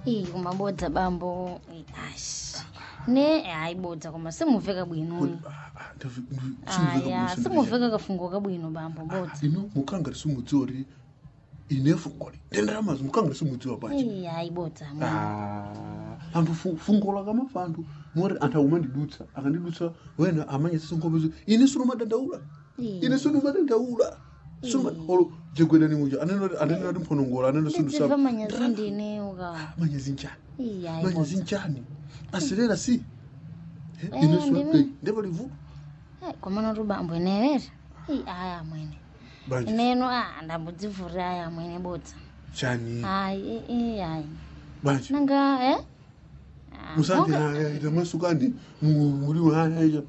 iyi kumabodza bambo Ii, ashi ne ayibodza koma simuveka bwinoyi aya simuveka kafungo kabwino bambo bodza ino mukanga simudziwa ri ine fungoli ndendaramazi mukanga simudziwa pachi iyi ayibodza amweni anthu fu- fungo lakamafa anthu mori anthu akumandidutsa akandidutsa wena amanye sisinkopezo ine sinomadandaula ine sinomadandaula olo jegwedani muja anenati mphonongola anena ndidziva manyazi ndine uka manyazi njani iyi manyazi ayibodza njani asilera si Eh, ndimi- ndepalivu komana kuti bambo inewere iyi aya amwene banje ineno a ndambodzivhurira aya amwene bodza chani ayi iyi ayi banje nanga e musandi ita masukani muri haya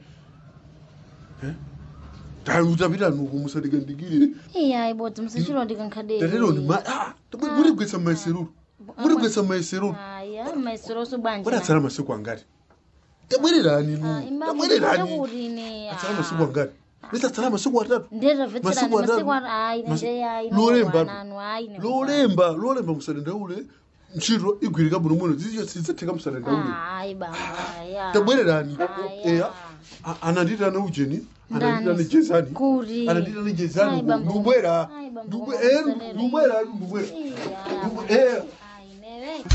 utapita nuku musadikandikire iyi ayibodza musachilondika nkhadeni tatero ni ma ah muri gwetsa maiseruru muri gwetsa maiseruru aya maiseroso bwanji wadatsala masiku angati tabwererani nu tabwererani kuti ine atsala masiku angati lisatsala masiku atatu ndezvabvetserani Masiku atatu. masiku ayi Masi- nendeyayi Lolemba. nanu ayi lolemba lolemba musadandaule ntchito igwirika bwino muno zidzatheka musadandaule ayi baba aya tabwererani Aya. eya A- ananditana ujeni ananditana Ndani? jezani Kuri. ananditana Ai, jezani bambo. ndubwera Ai, bambo, Ndubwe- koma eh, musalere. ndubwera ndubwera Iya. Ndubwe- eh